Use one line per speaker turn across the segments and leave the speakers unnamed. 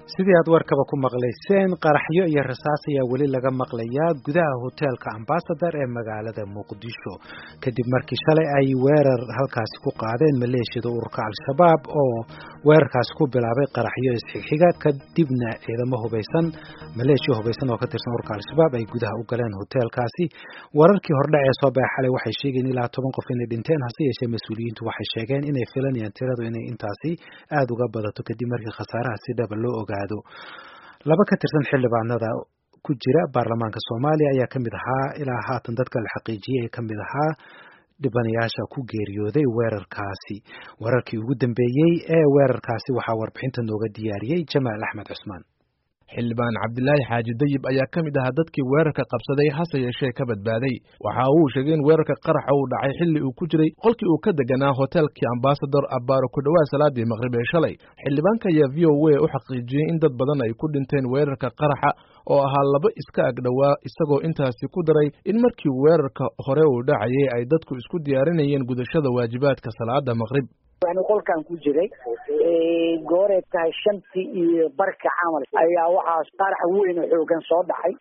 sidii aad warkaba ku maqlayseen qaraxyo iyo rasaas ayaa weli laga maqlayaa gudaha hoteelka ambasador ee magaalada muqdisho kadib markii shalay ay weerar halkaasi ku qaadeen maleeshiyada ururka al-shabaab oo weerarkaasi ku bilaabay qaraxyo isxigxiga kadibna ciidamo hubaysan maleeshiya hubaysan oo ka tirsan ururka al-shabaab ay gudaha u galeen hoteelkaasi wararkii hordhac ee soo baxay xalay waxay sheegeen ilaa toban qof inay dhinteen hase yeeshee mas-uuliyiintu waxay sheegeen inay filanayaan tiradu inay intaasi aada uga badato kadib markii khasaaraha si dhaba loo ogaado laba ka tirsan xildhibaanada ku jira baarlamaanka soomaaliya ayaa kamid ahaa ilaa haatan dadka la xaqiijiyey ee kamid ahaa dhibanayaasha ku geeriyooday weerarkaasi weerarkii ugu dambeeyey ee weerarkaasi waxaa warbixinta nooga diyaariyey jamaal axmed cusmaan
xildhibaan cabdilaahi xaaji dayib ayaa ka mid ahaa dadkii weerarka qabsaday hase yeeshee ka badbaaday waxa uu sheegay in weerarka qaraxa uu dhacay xilli uu ku jiray qolkii uu ka deganaa hoteelkii ambasador abbaaro ku dhowaad salaadii maqrib ee shalay xildhibaanka ayaa v o a u xaqiijiyey in dad badan ay ku dhinteen weerarka qaraxa oo ahaa laba iska agdhowaa isagoo intaasi ku daray in markii weerarka hore uu dhacayay ay dadku isku diyaarinayeen gudashada waajibaadka salaada maqrib
yani qolkan ku jiray gooreed tahay shantii iyo barka camal ayaa waxaas qarax weyn oo xoogan soo dhacay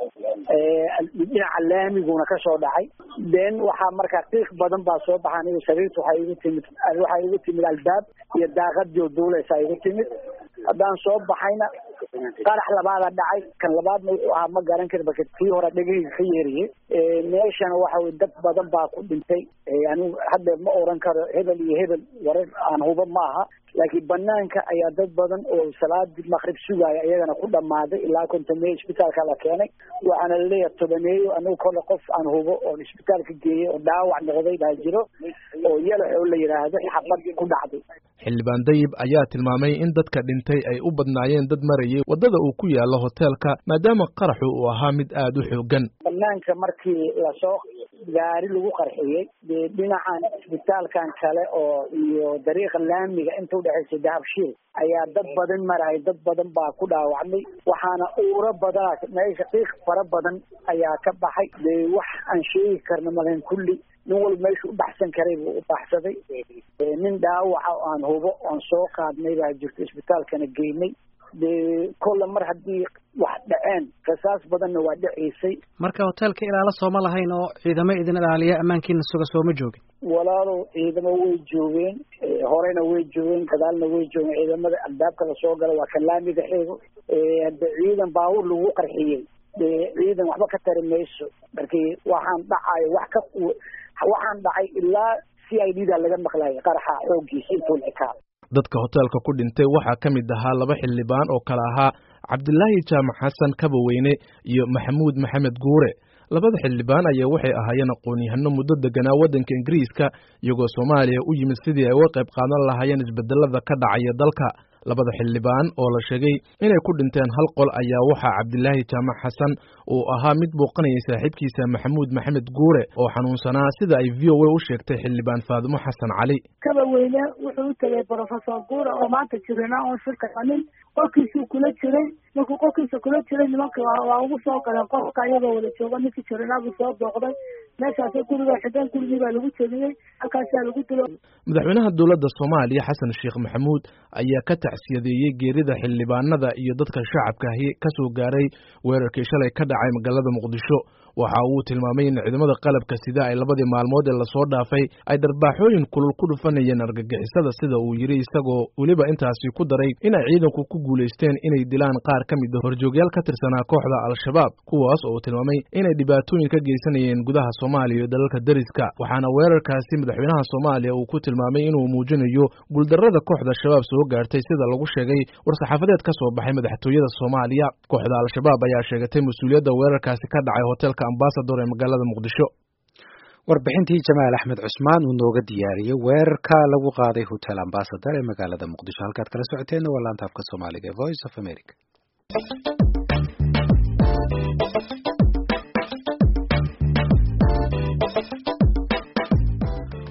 dhinaca laamiguna ka soo dhacay then waxaa markaa qiiq badan baa soo baxa aniga sariirta waxaa igu timid waxaa igu timid albaab iyo daaqadii oo duuleysaa igu timid haddaan soo baxayna qarax labaada dhacay kan labaadna wuxuu ahaa ma garan kari marka tii hore dhegahayga ka yeeriye meeshana waxa weye dad badan baa ku dhintay anigu hadda ma oran karo hebel iyo hebel warar aan huba ma aha laakiin banaanka ayaa dad badan oo salaadii maqrib sugaaya iyagana ku dhammaaday ilaa kontameeye isbitaalka la keenay waxaana laleeyahay tobaneeyo anigu kole qof aan hubo oon isbitaalka geeyey oo dhaawac noqday baa jiro oo yalax oo la yidhaahdo xabad ku dhacday
xildhibaan dayib ayaa tilmaamay in dadka dhintay ay u badnaayeen dad marayay waddada uu ku yaallo hoteelka maadaama qaraxu uu ahaa mid aada u xoogan
banaanka markii lasoo gaari lagu qarxiyey dee dhinacan isbitaalkan kale oo iyo dariiqa laamiga inta udhexaysa dahabshiil ayaa dad badan maraya dad badan baa ku dhaawacmay waxaana uuro badana meesha qiiq fara badan ayaa ka baxay dee wax aan sheegi karna malen kulli nin walba meeshu u baxsan karay buu u baxsaday nin dhaawaca oo aan hubo oon soo qaadnay baa jirto isbitaalkana geynay dee kolle mar haddii wax dhaceen rasaas badanna waa dhaceysay
marka hoteelka ilaala sooma lahayn oo ciidamo idin ilaaliya ammaankiina suga sooma joogin
walaalow ciidamo way joogeen horena way joogeen gadaalna way joogeen ciidamada albaabka lasoo gala waa kan laamiga xeego hadde ciidan baabuur lagu qarxiyey dee ciidan waxba ka tari mayso markii waxaan dhacayo wax ka waxaan dhacay ilaa c i d da laga maqlayay qaraxa xooggiisa intuu ekaa
dadka hoteelka ku dhintay waxaa ka mid ahaa laba xildhibaan oo kale ahaa cabdilaahi jaamac xasan kabaweyne iyo maxamuud maxamed guure labada xildhibaan ayaa waxay ahaayeen aqoon-yahano muddo deganaa waddanka ingiriiska iyagoo soomaaliya u yimid sidii ay uga qayb qaadan lahaayeen isbedelada ka dhacaya dalka labada xildhibaan oo la sheegay inay ku dhinteen hal qol ayaa waxaa cabdilaahi jaamac xasan uu ahaa mid booqanayay saaxiibkiisa maxamuud maxamed guure oo xanuunsanaa sida ay v o a u sheegtay xildhibaan faadumo xasan cali
kabaweyne wuxuu u tegay brofesor guure oo maanta jirana oon shirka qanin qolkiisuu kula jiray markuu qolkiisa kula jiray nimanka waa ugu soo galeen qolka iyagoo wada jooga ninkii jiranaabuu soo booqday meeshaasa guriga xideen gurigii baa lagu jebiyey halkaasaa lagu dilo
madaxweynaha dowladda soomaaliya xasan sheekh maxamuud ayaa ka tacsiyadeeyey geerida xildhibaanada iyo dadka shacabkaahi ka soo gaaray weerarkii shalay ka dhacay magaalada muqdisho waxa uu tilmaamay in ciidamada qalabka sida ay labadii maalmood ee lasoo dhaafay ay darbaaxooyin kulul ku dhufanayeen argagixisada sida uu yidhi isagoo weliba intaasi ku daray inay ciidanku ku guulaysteen inay dilaan qaar ka mid a horjoogyaal ka tirsanaa kooxda al-shabaab kuwaas oo tilmaamay inay dhibaatooyin ka geysanayeen gudaha soomaaliya iyo dalalka deriska waxaana weerarkaasi madaxweynaha soomaaliya uu ku tilmaamay inuu muujinayo guuldarrada kooxda shabaab soo gaartay sida lagu sheegay war-saxaafadeed ka soo baxay madaxtooyada soomaaliya kooxda al-shabaab ayaa sheegatay mas-uuliyadda weerarkaasi ka dhacay hoteelka ambasador ee magaalada muqdisho
warbixintii jamaal axmed cusmaan uu nooga diyaariyey weerarka lagu qaaday hotel ambasador ee magaalada muqdisho halkaad kala socoteenna waa laanta afka soomaaliga ee voice of america